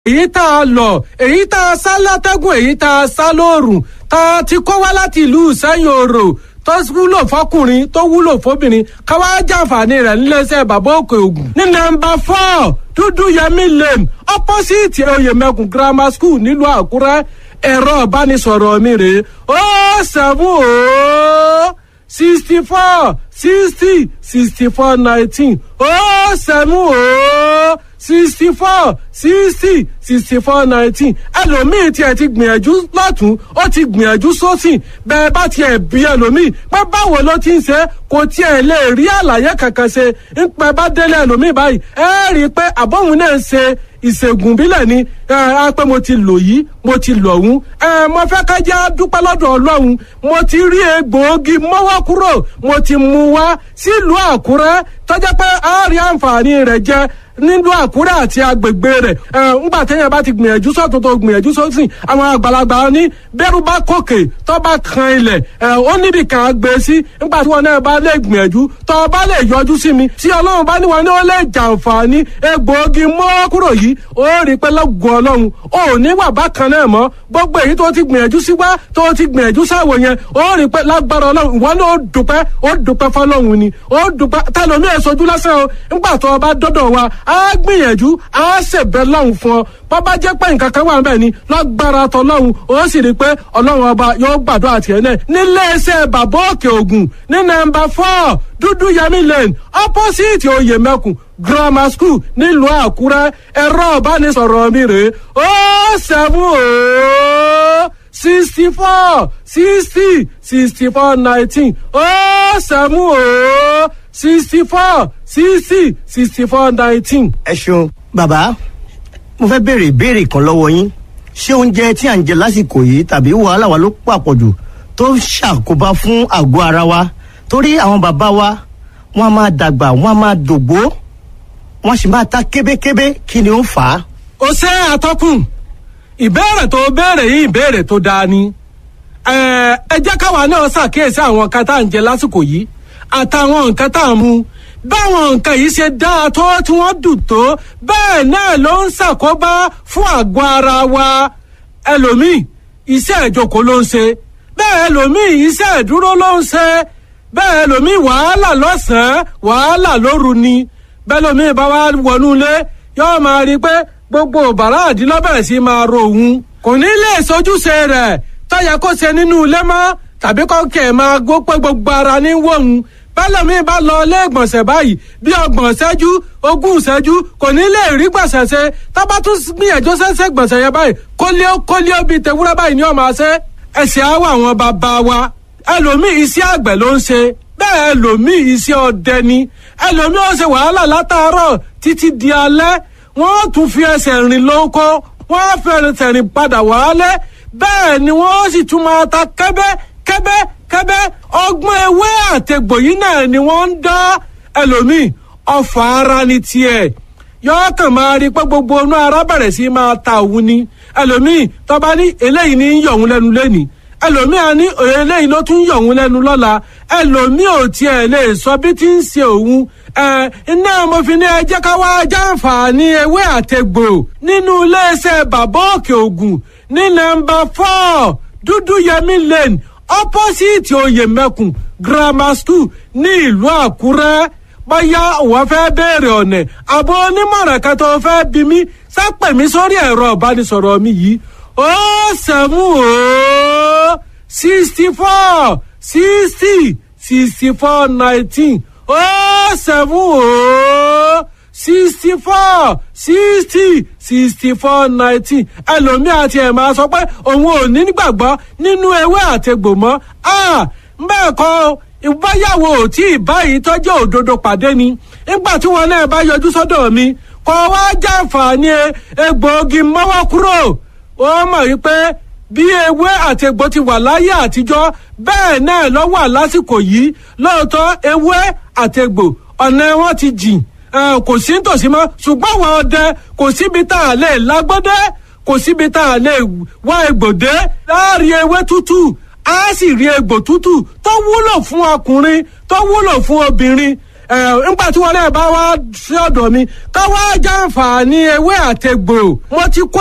èyí tá a lọ̀ èyí tá a sá látẹ́gùn èyí tá a sá lóòrùn tá a ti kó wá láti ìlú sẹ́yìn òrò tó wúlò fọkùnrin tó wúlò fóbìnrin ká wá jàǹfààní rẹ̀ níléeṣẹ́ bàbá òkè ògùn. ní nọ́mbà four dúdú yẹmí lane opposite oyèmẹkùn grammar school nílùú àkúrẹ́ ẹ̀rọ ìbánisọ̀rọ̀ mi rèé ó seven ó sixty four sixty sixty four nineteen ó seven ó sixty four sixty sixty four nineteen ẹlòmíì tiẹ̀ ti gbìyànjú lọ́tún ó ti gbìyànjú sósìn bẹ́ẹ̀ bá tiẹ̀ bí ẹlòmíì pé báwo ló ti ń ṣe kò tiẹ̀ lè rí àlàyé kankan ṣe ń pẹ́ bá délé ẹlòmíì báyìí ẹ rí i pé àbọ̀hún náà ń ṣe ìṣègùn bílẹ̀ ni ẹ pé mo ti lò yìí mo ti lò ọ̀hún ẹ mo fẹ́ ká jẹ́ dúpẹ́ lọ́dọ̀ ọlọ́run mo ti rí egbòogi mọ́wọ́ kúrò mo ti mú wá sílùú àkúrẹ́ tọ́jà pé a rí àǹfààní rẹ̀ jẹ nílùú àkúrẹ́ àti agbègbè rẹ̀ ẹ ńgbà téèyàn bá ti gbìyànjú sọ́tún tó gbìyànjú sósìn àwọn àgbàlagbà ní bẹ́rù bá kòkè tó bá kan ilẹ̀ ẹ ó níbi kan gbé sí ńgbà tí wọn náà bá lè gbìyànjú tó bá lè yọjú sí mi tí ọlọ́run bá níwọ̀n ní ó lè jàǹfààní egbòogi mọ́ kúrò yìí ó rí pé lọ́gùn ọlọ́run ò ní wà bákan náà mọ́ gbogbo èyí tó ti gbìyànjú sí wá tó ti gbìyànjú sáwò yẹn ó rí pé lágbára ọlọ́run ìwọ náà ó dùpẹ́ ó dùpẹ́ fọlọ́run ni ó dùpẹ́ tẹlomi èsojú lásán o ńgbà tó o bá dọ́dọ̀ wa á gbìyànjú á ṣèbẹ̀ lọ́hùn fún ọ bàbá jẹ́ pé nǹkan kan wà ń bẹ̀ ni lágbára tọlọ́hun ó sì rí i pé ọlọ́run ọba yóò gbàdúrà tiẹ̀ náà níléeṣẹ́ bàbá òkè ògùn ní nọ́mbà four dúdú yẹmí lane opposite oyèmẹkùn grammar school nílùú àkúrẹ́ ẹ̀rọ ìbánisọ̀rọ̀ mi rèé ó seven ó sixty four sixty sixty four nineteen ó seven ó sixty four sixty sixty four nineteen. ẹ ṣeun bàbá mo fẹ́ béèrè ìbéèrè kan lọ́wọ́ yín ṣé oúnjẹ tí à ń jẹ lásìkò yìí tàbí wàhálà wa ló pàpọ̀jù tó ń ṣàkóbá fún àgọ́ ara wa torí àwọn bàbá wa wọ́n á máa dàgbà wọ́n á máa dògbó wọ́n sì máa ta kébékébé kí ni ó fà á. ó ṣe àtọkùn ìbéèrè tó béèrè yìí ìbéèrè tó dáa ni ẹ ẹ jẹ́ káwa náà ṣàkíyèsí àwọn nǹkan tá à ń jẹ lásìkò yìí àtàwọn nǹkan tá à ń mu báwọn nǹkan yìí ṣe dáa tó tí wọ́n dùn tó bẹ́ẹ̀ náà ló ń ṣàkóbá fún àgọ́ ara wa ẹlòmíì iṣẹ́ ìjókòó ló ń ṣe bẹ́ẹ̀ ẹlòmíì iṣẹ́ ìdúró ló ń ṣe bẹ́ẹ̀ ẹlòmíì wàhálà lọ́sàn-án wàhálà lóru ni bẹ́ẹ̀ ẹlòmíì bá wá wọnú ilé yóò máa rí i pé gbogbo bàrá àdínlọ́bẹ̀rẹ̀ sí máa ro òun kò ní lè sojúṣe rẹ̀ tọ́yẹ kó ṣe nínú ilé mọ́ tàbí kọ́kẹ́ máa gbó pé gbogbo ara ní wọ̀hún bẹ́lẹ̀mí bá lọ ilé ìgbọ̀nsẹ̀ báyìí bí ọgbọ̀n ṣẹ́jú ogún ṣẹ́jú kò ní lè rí gbọ̀nsẹ̀ ṣe tábà tún gbìyànjú ṣẹ́ṣẹ́ gbọ̀nsẹ̀ yẹn báyìí kólíó kólíó bíi tewúrẹ́ báyìí ni ó máa ṣe ẹ̀sìn àwọ̀ àwọn bàbá wa ẹlòmíì iṣẹ́ àgbẹ̀ ló ń ṣe bẹ́ẹ̀ ẹlòmíì iṣẹ́ ọdẹ ni ẹlòmíì ó ṣe wàhálà látàárọ̀ títí di alẹ́ wọ́n tún fi ẹsẹ̀ rìn lóko wọ́n fẹ́rẹ̀ rìn padà wálé bẹ́ẹ̀ ni wọ́n sì tún máa ta kẹ́bẹ́ kẹ́bẹ́ kẹ́bẹ́ ọgbọ́n ewé àtẹ̀gbò yìí náà ni wọ́n ń dá ẹlòmíì ọfà ara ni tiẹ̀ yọọ kàn máa rí pé gbogbo inú ara bẹ̀rẹ̀ sí máa ta òun ni ẹlòmíì tọ́ba ní eléyìí ní yọ̀ òun lẹ́nu lẹ́nìí ẹlòmíì á ní eléyìí ló tún yọ̀ òun lẹ́nu lọ́la ẹlòmíì ò tiẹ̀ lè sọ bí ti ń ṣe òun ẹ iná mo fi ní ẹ jẹ́ ká wá jàǹfààní ewé àtẹ̀gbò nínú iléeṣẹ́ bàbá òkè ògùn ní nọ́mbà four dúdú yẹmí lane opposite oyèmẹkùn grammar school ní ìlú àkúrẹ́ bóyá òun fẹ́ béèrè ọ̀nà àbọ̀ onímọ̀ràn kan tó fẹ́ bí mi sápẹ̀ mi sórí ẹ̀rọ ìbánisọ̀rọ̀ mi yìí ó sẹ́mu ó sixty four sixty sixty four nineteen ó sẹ́mu ó sixty four sixty sixty four nineteen ẹlòmíì àti ẹ̀ máa sọ pé òun ò ní gbàgbọ́ nínú ewé àtegbò mọ́ bẹ́ẹ̀ kọ́ ìbáyàwó tí ìbáyìí tọ́jú òdodo pàdé ni nígbà tí wọn náà bá yọjú sọ́dọ̀ mi kọ́ wá jàǹfààní egbòogi mọ́wọ́ kúrò ó mọ̀ wípé bí ewé àtegbò ti wà láyé àtijọ́ bẹ́ẹ̀ náà ló wà lásìkò yìí lóòótọ́ ewé àtegbò ọ̀nà wọn ti jìn kò sí nítòsí mọ́ ṣùgbọ́n àwọn ọdẹ kò síbi tá a lè lágbọ́dẹ́ kò síbi tá a lè wá egbòdé láàrin ewé tútù á sì rí egbò tútù tó wúlò fún ọkùnrin tó wúlò fún obìnrin ẹ nígbà tí wọn náà bá wá sí ọ̀dọ̀ mi ká wá jàǹfààní ewé àtegbò mo ti kó